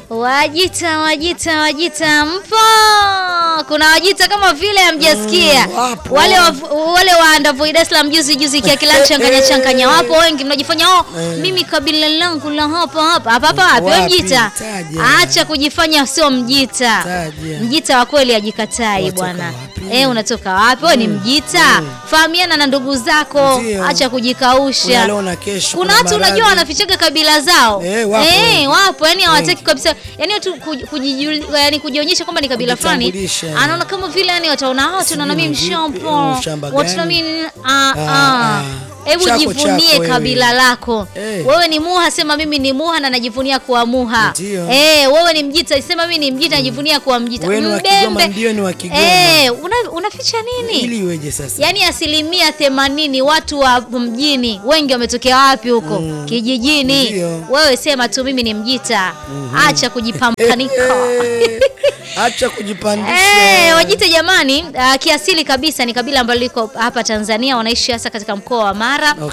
Wajita, Wajita, Wajita mpo? Kuna Wajita kama vile hamjasikia. Mm, wapo. wale wa, wale wa Ndavoi Dar es Salaam juzi juzi kia kila changanya changanya wapo wengi mnajifanya oh, mimi kabila langu la hapa hapa hapa hapa wapi wewe Wapi? Mjita? Taja. Acha kujifanya sio Mjita. Taja. Mjita wa kweli ajikatai Unatoka bwana. wapi? Eh, unatoka wapi? Wewe ni Mjita. Fahamiana na ndugu zako. Ndio. Acha kujikausha. Kuna leo na kesho, Kuna kuna watu unajua maradhi. wanafichaga kabila zao. Eh, wapo Eh, wengi. wapo yani hawataki Wengi. kabisa. Yani watu kuj- kujijul- yani kujionyesha kwamba ni kabila fulani. Kujitambulisha, yani. Anaona kama vile yani wataona watu Sijui na mimi ni vipi, mshampo. mshamba Watu na gani? mimi ah Ah, ah. ah. Hebu Chako, jivunie chako wewe. kabila lako. Eh. Wewe ni Muha, sema mimi ni Muha na najivunia kuwa Muha. Ndio. Eh, wewe ni Mjita, sema mimi ni Mjita najivunia kuwa Mjita. Wewe ni wa Kigoma, ndio ni wa Kigoma. Eh, una, unaficha nini? Ili iweje sasa? Yaani asilimia themanini watu wa mjini wengi wametokea wapi huko? Kijijini. Ndio. Wewe sema tu mimi ni Mjita. Acha kujipambanika. Eh, Acha kujipandisha. Eh, Wajita jamani, uh, kiasili kabisa ni kabila ambalo liko hapa Tanzania, wanaishi hasa katika mkoa wa Mara.